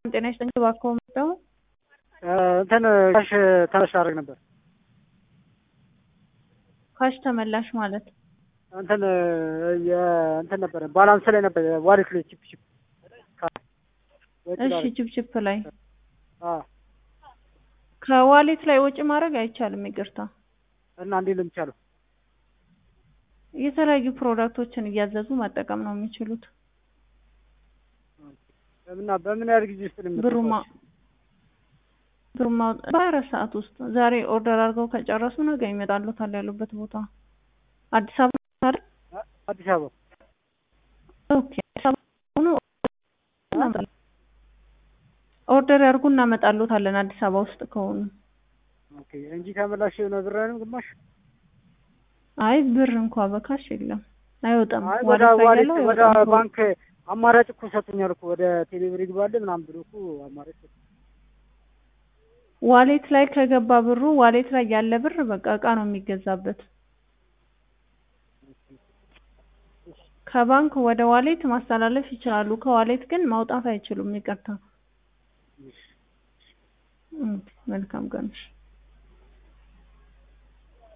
ጤና ይስጥልኝ። እባክዎ መጣሁ እንትን ካሽ ተመላሽ ላደርግ ነበር። ካሽ ተመላሽ ማለት እንትን እንትን ነበረ ባላንስ ላይ ነበር ዋሌት ላይ ቺፕ ቺፕ እሺ፣ ችፕችፕ ላይ ከዋሌት ላይ ወጪ ማድረግ አይቻልም። ይቅርታ እና እንዴት ነው የሚቻለው? የተለያዩ ፕሮዳክቶችን እያዘዙ መጠቀም ነው የሚችሉት። እና በምን ያህል ጊዜ ውስጥ ነው ብሩማ ብሩማ በሀያ አራት ሰዓት ውስጥ ዛሬ ኦርደር አድርገው ከጨረሱ ነገ ይመጣሉታል ያሉበት ቦታ አዲስ አበባ አይደል? አዲስ አበባ ኦኬ። አዲስ አበባ ሆኖ ኦርደር ያድርጉ እናመጣሉታለን አዲስ አበባ ውስጥ ከሆኑ ኦኬ እንጂ ተመላሽ የሆነ ብር አይደለም ግማሽ አይ ብር እንኳ በካሽ የለም አይወጣም። አይ ወደ ዋሌት ላይ ዋሌት ያለው ወደ አይወጣም። ባንክ አማራጭ እኮ ሰጡኛል እኮ ወደ ቴሌብር ይግባልህ ምናምን ብሎ እኮ አማራጭ ሰጡኝ። ዋሌት ላይ ከገባ ብሩ ዋሌት ላይ ያለ ብር በቃ እቃ ነው የሚገዛበት። ከባንክ ወደ ዋሌት ማስተላለፍ ይችላሉ። ከዋሌት ግን ማውጣት አይችሉም። ይቅርታ። ኦኬ፣ መልካም ቀን። እሺ።